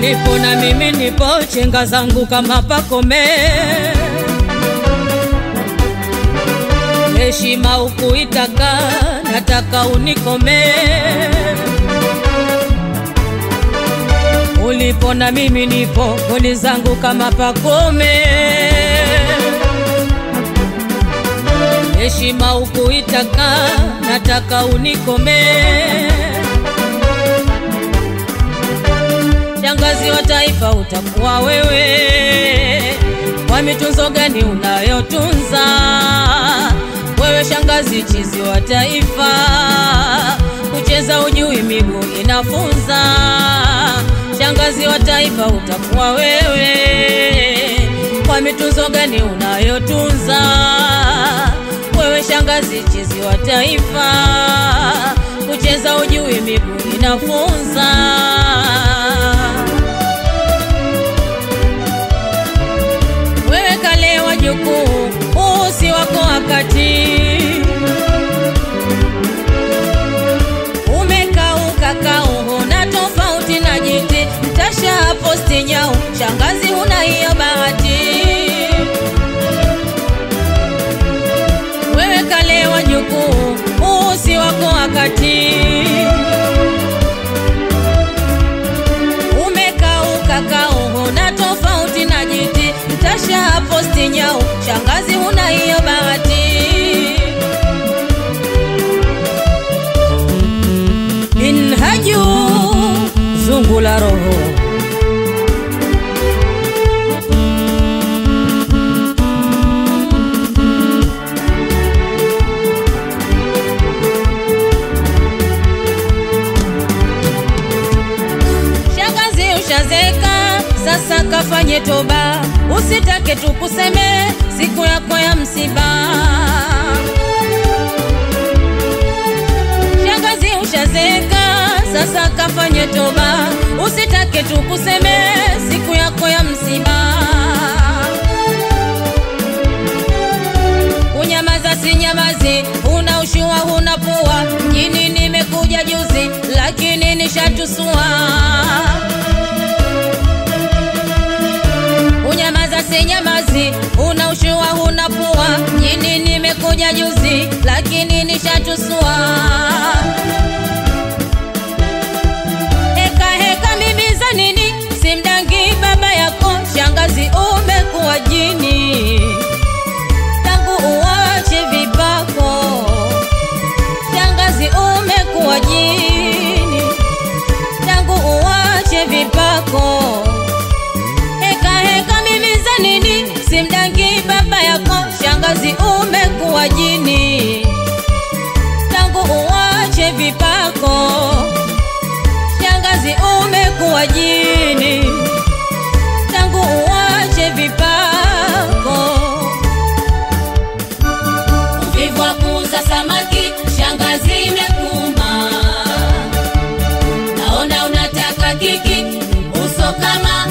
ulipo na mimi nipo, chenga zangu kama pakome. Heshima ukuitaka, nataka unikome. Ulipo na mimi nipo, goli zangu kama pakome. Heshima ukuitaka, nataka unikome. Shangazi wa taifa utakuwa wewe, kwa mitunzo gani unayotunza wewe? Shangazi chizi wa taifa, kucheza ujui, miguu inafunza. Shangazi wa taifa utakuwa wewe, kwa mitunzo gani unayotunza wewe? Shangazi chizi wa taifa, kucheza ujui, miguu inafunza. Wewe kale wajukuu, huu si wako wakati. Umekauka kauho na tofauti na jiti, mtasha posti nyau, shangazi huna hiyo bahati. Wewe kale wajukuu, huu si wako wakati. Umekauka kauho na tofauti na jiti, mtasha posti nyau, shangazi huna hiyo bahati. Minhaju zungu la roho Shangazi ushazeka, sasa kafanye toba, usitake tukuseme siku yako ya msiba. Shangazi ushazeka, sasa kafanye toba, usitake tukuseme siku yako ya msiba. Kunyamaza si nyamazi, una ushua huna pua. Mjini nimekuja juzi, lakini nishatusua. Kunyamaza si nyamazi, una ushua huna pua. Mjini nimekuja juzi, lakini nishatusua. Heka heka mimi za nini? Simdangi baba yako, shangazi umekuwa jini tangu uwache vipako, shangazi umekuwa jini, tangu uwache vipako. Heka heka mimi za nini? Simdangi baba yako, shangazi umekuwa jini, tangu uwache vipako, shangazi umekuwa jini, tangu uwache vipako. Uvivu wa kuuza samaki, shangazi imekuma. Naona unataka kiki, uso kama.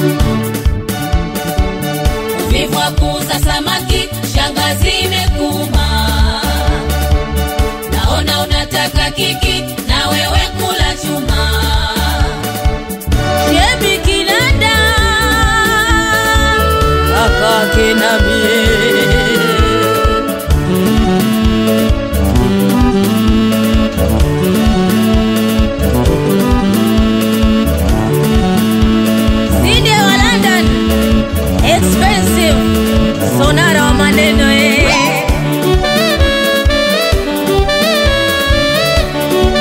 Uvivu wa kuuza samaki, shangazi imekuma. Naona unataka kiki, na wewe kula chuma. Shebi Kinanda kaka kinamie Sinde wa London expensive sonara wa maneno eh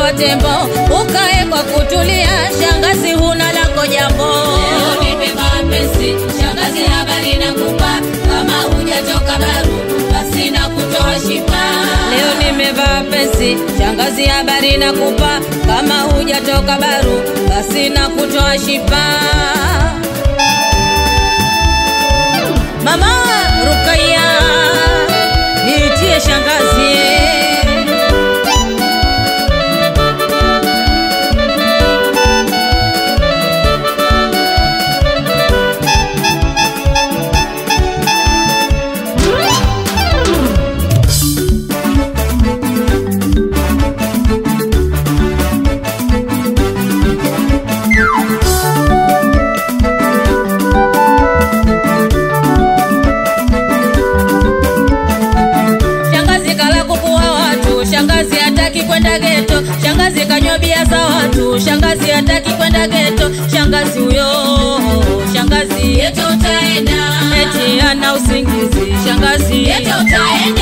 kwa tembo, ukae kwa kutulia, shangazi huna lako jambo. Leo nimevaa pesi, shangazi habari nakupa, kama hujatoka baru basi na kutoa shipa. Leo nimevaa pesi, shangazi habari nakupa, kama hujatoka baru basi na kutoa shipa. Mama Rukaya, niitie shangazi. Shangazi kala kuku wa watu, shangazi hataki kwenda geto, shangazi kanywa bia za watu, shangazi hataki kwenda geto, shangazi huyo, shangazi Yeto utaenda, eti ana usingizi, shangazi yeto utaenda.